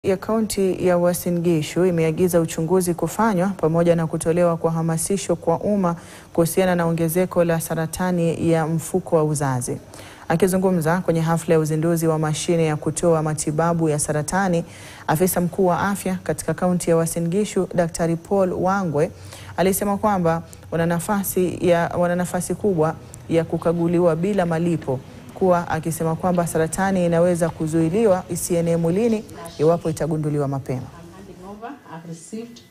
ya kaunti ya Uasin Gishu imeagiza uchunguzi kufanywa pamoja na kutolewa kwa hamasisho kwa umma kuhusiana na ongezeko la saratani ya mfuko wa uzazi. Akizungumza kwenye hafla ya uzinduzi wa mashine ya kutoa matibabu ya saratani, afisa mkuu wa afya katika kaunti ya Uasin Gishu, Daktari Paul Wangwe alisema kwamba wana nafasi ya wana nafasi kubwa ya kukaguliwa bila malipo kuwa akisema kwamba saratani inaweza kuzuiliwa isienee mwilini iwapo itagunduliwa mapema. handing over. I've received.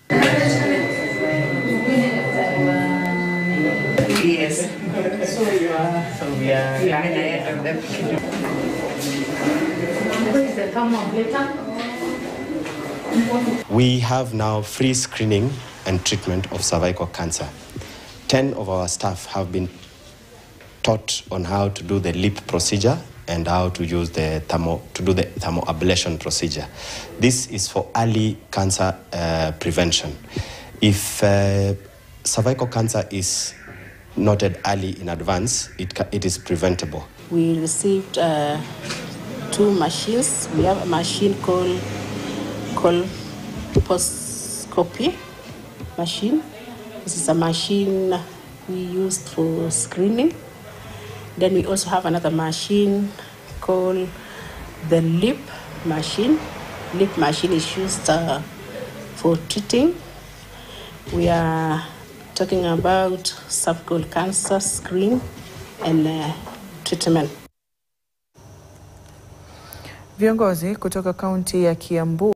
Yes. So you are. So we are Yeah. having ahead of them. Where is the thermometer? We have now free screening and treatment of cervical cancer. 10 of our staff have been taught on how to do the lip procedure and how to use the thermo, to do the thermoablation procedure. This is for early cancer uh, prevention. If uh, cervical cancer is noted early in advance, it, ca- it is preventable. We received uh, two machines. We have a machine called colposcopy machine. This is a machine we used for screening. Then we also have another machine called the lip machine. Lip machine is used uh, for treating. We are talking about cervical cancer screen and uh, treatment. Viongozi kutoka kaunti ya Kiambu